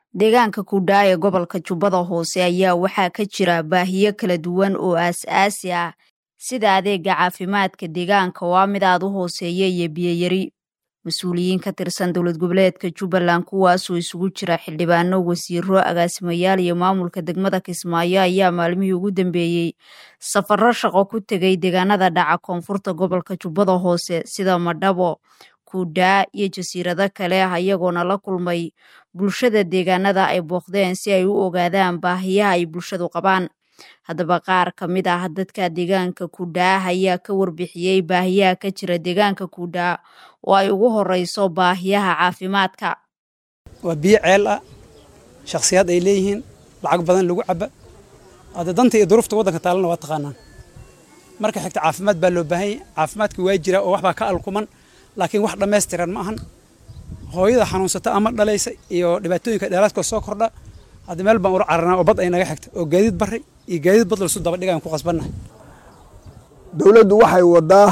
deegaanka kudhaa ee gobolka jubbada hoose ayaa waxaa ka jira baahiyo kala duwan oo aas-aasi ah sida adeega caafimaadka deegaanka oo ah mid aad u hooseeya iyo biyoyari mas-uuliyiin ka tirsan dowlad goboleedka jubbaland kuwaasoo isugu jira xildhibaano wasiiro agaasimayaal iyo maamulka degmada kismaayo ayaa maalmihii ugu dambeeyey safarro shaqo ku tegay deegaanada dhaca koonfurta gobolka jubbada hoose sida madhabo kudhaa iyo jasiirado kale ah iyagoona la kulmay bulshada deegaanada ay booqdeen si ay u ogaadaan baahiyaha ay bulshadu qabaan haddaba qaar ka mid ah dadka deegaanka kudhaa ayaa ka warbixiyey baahiyaha ka jira deegaanka kudhaa oo ay ugu horeyso baahiyaha caafimaadka waa biyo ceel ah shakhsiyaad ay leeyihiin lacag badan lagu caba hadda danta iyo duruufta waddanka taalana waa taqaanaan marka xigta caafimaad baa loo baahanya caafimaadka waa jira oo waxbaa ka alkuman laakiin wax dhammaystiran ma ahan hooyada xanuunsata ama dhalaysa iyo dhibaatooyinka dheeraadkoo soo kordha hadda meel baan ula cararnaa oo bad ay naga xigta oo gaadiid barri iyo gaadiid bad lasu daba dhigaan ku qasbannahay dowladdu waxay waddaa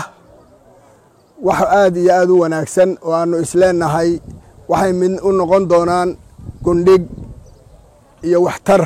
wax aad iyo aad u wanaagsan oo aannu isleennahay waxay mid u noqon doonaan gundhig iyo waxtar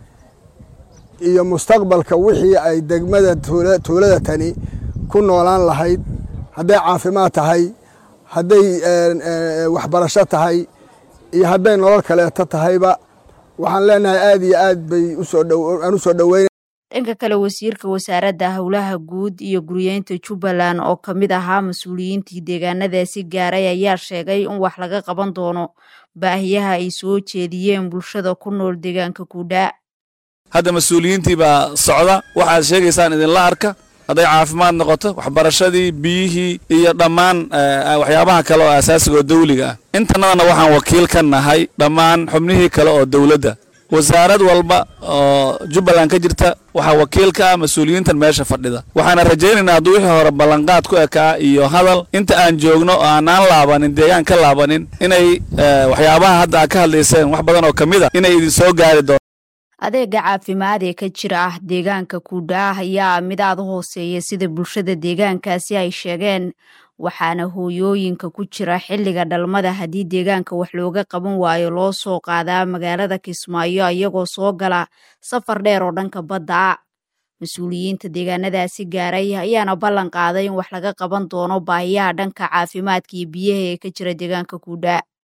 iyo mustaqbalka wixii ay degmada tuulada tani ku noolaan lahayd hadday caafimaad tahay hadday waxbarasho tahay iyo hadday nolol kaleeto tahayba waxaan leenahay aad iyo aad bay aan u soo dhoweyn dhanka kale wasiirka wasaaradda howlaha guud iyo guryeynta jubbaland oo ka mid ahaa mas-uuliyiintii deegaanadaasi gaaray ayaa sheegay in wax laga qaban doono baahiyaha ay soo jeediyeen bulshada ku nool deegaanka kudhaa hadda mas-uuliyiintii baa socda waxaad sheegaysaan idinla arka hadday caafimaad noqoto waxbarashadii biyihii iyo dhammaan waxyaabaha kale oo asaasiga oo dawliga ah intanadana waxaan wakiil ka nahay dhammaan xubnihii kale oo dowladda wasaarad walba oo jubbaland ka jirta waxaa wakiil ka ah mas-uuliyiintan meesha fadhida waxaana rajaynaynaa hadduu wixii hore ballanqaad ku ekaa iyo hadal inta aan joogno oo aanaan laabanin deegaan ka laabanin inay waxyaabaha hadda aad ka hadlayseen wax badan oo ka mid a inay idin soo gaari doon adeega caafimaad ee ka jira ah deegaanka kudhaa ayaa mid aad u hooseeya sida bulshada deegaankaasi ay sheegeen waxaana hooyooyinka ku jira xilliga dhalmada haddii deegaanka wax looga qaban waayo loo soo qaadaa magaalada kismaayo iyagoo soo gala safar dheer oo dhanka badda ah mas-uuliyiinta deegaanadaasi gaaray ayaana ballan qaaday in wax laga qaban doono baahiyaha dhanka caafimaadka iyo biyaha ee ka jira deegaanka kudhaa